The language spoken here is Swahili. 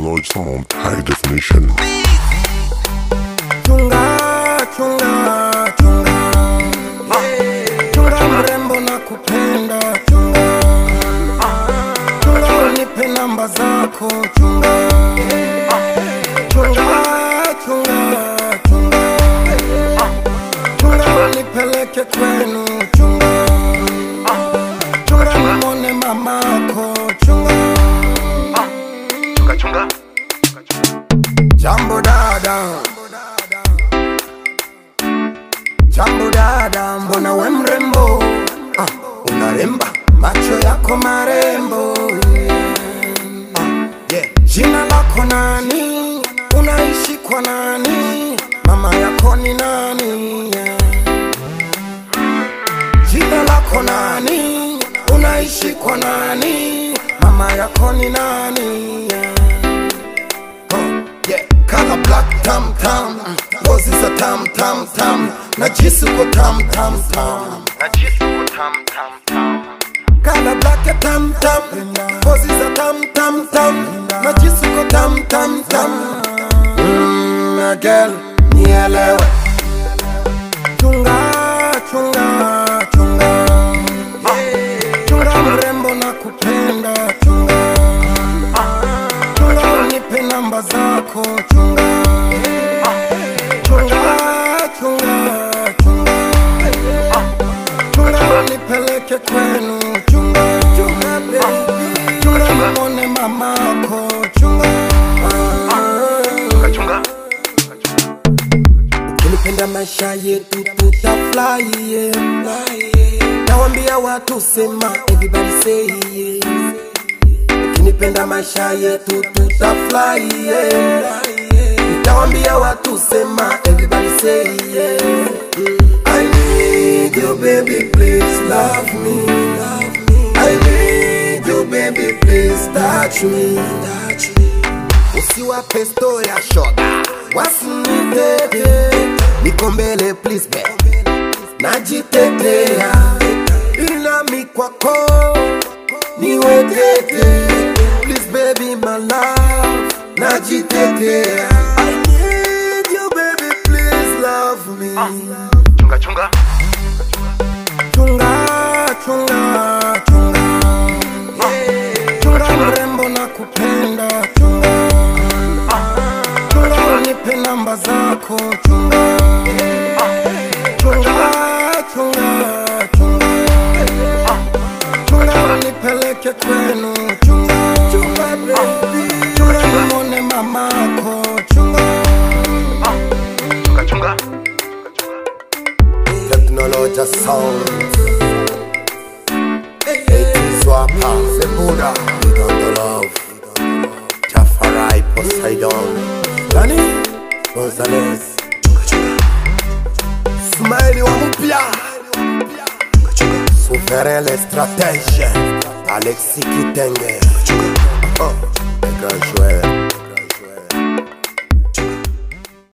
technology sound high definition. Chunga, chunga, chunga Chunga mrembo na kupenda chunga Chunga unipe namba zako chunga Chunga, chunga, chunga Chunga unipeleke kwenu chunga Chunga nimone mamako chunga chunga chunga Jambo dada Jambo dada, mbona we mrembo ah, unaremba macho yako marembo ah, yeah. Jina lako nani? Unaishi kwa nani? Mama yako ni nani? yeah. Jina lako nani? Unaishi kwa nani? Mama yako ni nani? yeah. Huh, yeah. Color black tam tam Ngozi za tam tam tam Najisi uko tam tam tam najisi uko tam tam tam Color black ya tam tam Ngozi za tam tam tam Najisi uko tam tam tam mm, my girl nielewe Chunga chunga chunga Chunga mrembo na kupenda chunga Chunga unipe namba zako chunga Chunga chunga chunga Chunga unipeleke kwenu chunga Chunga baby Chunga nimone mamako chunga chunga chunga Ukinipenda maisha yetu tutafly yeah. Nawambia watu sema everybody say yeah. Ukinipenda maisha yetu tutafly yeah. Nitawambia watu sema everybody say yeah. I need you baby please love me. I need you baby please touch me. Touch me. Usiwape story ya shoga wasinitete, niko mbele please be, najitetea ili nami kwako niwetete, please baby my love, najitetea I need you baby please love me chunga chunga chunga chunga chunga chunga mrembo na kupenda chunga chunga unipe namba zako chunga chunga chunga chunga chunga unipeleke kwenu chunga chunga baby chunga nimone mamako chunga chunga chunga Technology sound. It is Wapa, Zembuda, we got the love. Jafarai, Poseidon, Dani, Gonzalez, Smiley wa mpya, Souverain les stratèges, Alexis Kitenge, oh, les grands joueurs.